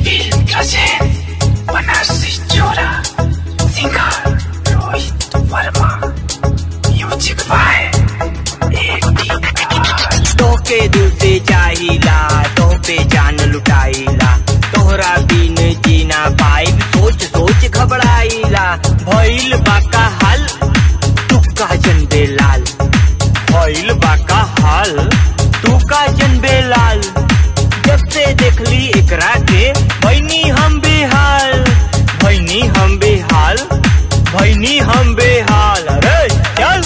Wildrasen, Banarsi Chora, Singer Rohit Verma, Music by ATR. तोके दिल से चाहिला तो पे जान लुटाइला तोहरा बिन जीना पाइब सोच सोच घबराइला भइल बाका हाल तू का जनबे लाल भइल बाका हाल तू का जनबे लाल जब से देखली एकरा के भैनी हम बेहाल भैनी हम बेहाल भैनी हम बेहाल अरे चल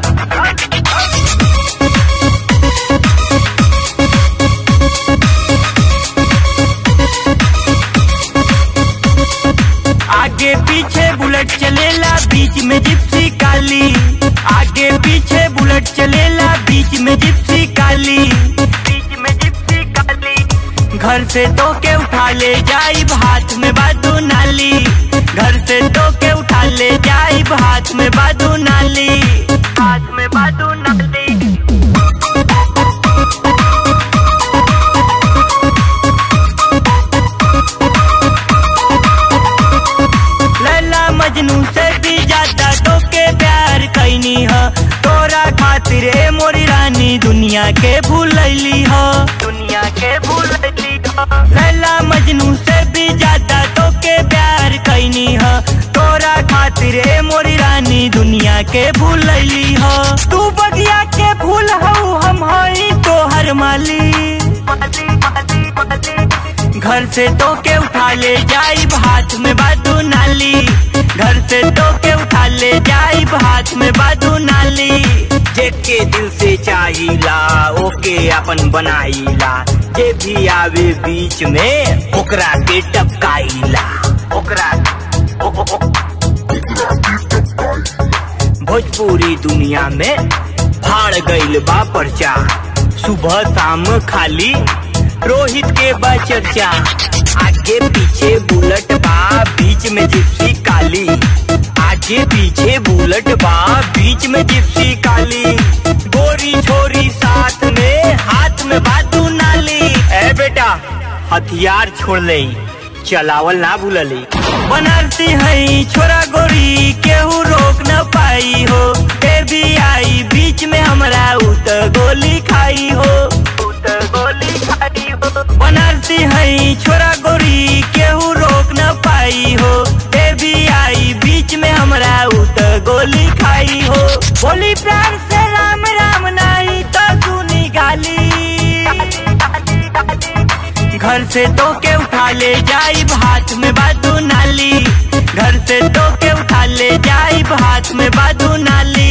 आगे पीछे बुलेट चलेला बीच में जिप्सी काली आगे पीछे बुलेट चलेला बीच में जिप्सी काली बीच में जिप्सी काली घर से तो के उठा ले जाइब हाथ में बादू नाली घर से तो के उठा ले जाइब हाथ में बादू नाली हाथ में बादू नाली लैला मजनू से भी ज्यादा तो के प्यार कैनी ह तोरा खातिर ए मोरी रानी दुनिया के भूलैली ह दुनिया के भूलैली ह लैला मजनू से भी ज्यादा तो के प्यार कैनी ह तोरा खातिर ए मोरी रानी दुनिया के भूलैली ह तू बगिया के फूल हऊ हम हई तोहर माली घर से तो के उठा ले जाइब हाथ में बादू नाली घर से तो के उठा ले जाइब हाथ में बादू नाली जेके दिल से चाहिला ओके अपन बनाइला जे भी आवे बीच में ओकरा के टपकाइला ओकरा ओ, ओ, ओ, भोजपुरी दुनिया में फाड़ गईल बा पर्चा सुबह शाम खाली रोहित के बा चर्चा आगे पीछे बुलेट बा बीच में जिप्सी काली आगे पीछे बुलेट बा बीच में जिप्सी काली गोरी छोरी साथ में हाथ में बातू नाली ए बेटा हथियार छोड़ ले चलावल ना भूलली बनारसी है छोरा गोरी केहू रोक न पाई हो बेबी आई बीच में हमरा उत गोली खाई हो उत गोली खाई हो बनारसी है छोरा गोरी केहू रोक न पाई हो बेबी आई बीच में हमरा उत गोली खाई हो बोली प्यार से राम राम नहीं तो सुनी गाली घर से तो के उठा ले जाइब हाथ में बादू नाली घर से तो के उठा ले जाइब हाथ में बादू नाली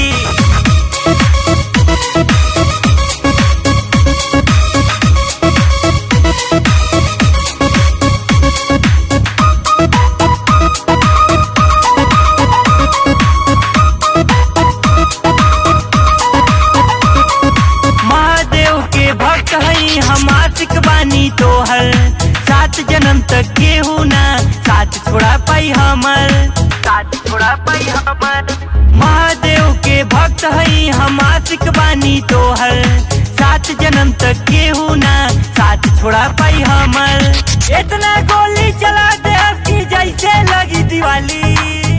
महादेव के भक्त हई हम आशिक बानी तोहर सात जन्म तक केहू ना साथ छोड़ा पाई हमर साथ छोड़ा पाई हमर महादेव के भक्त हई हम आशिक बानी तोहर सात जन्म तक केहू ना साथ छोड़ा पाई हमर इतना गोली चला दे कि जैसे लगी दिवाली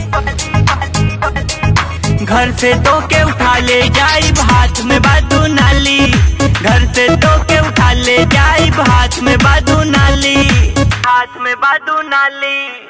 घर से तो के उठा ले जाइब हाथ में बादू नाली घर से तो के उठा ले जाइब हाथ में बादू नाली हाथ में बादू नाली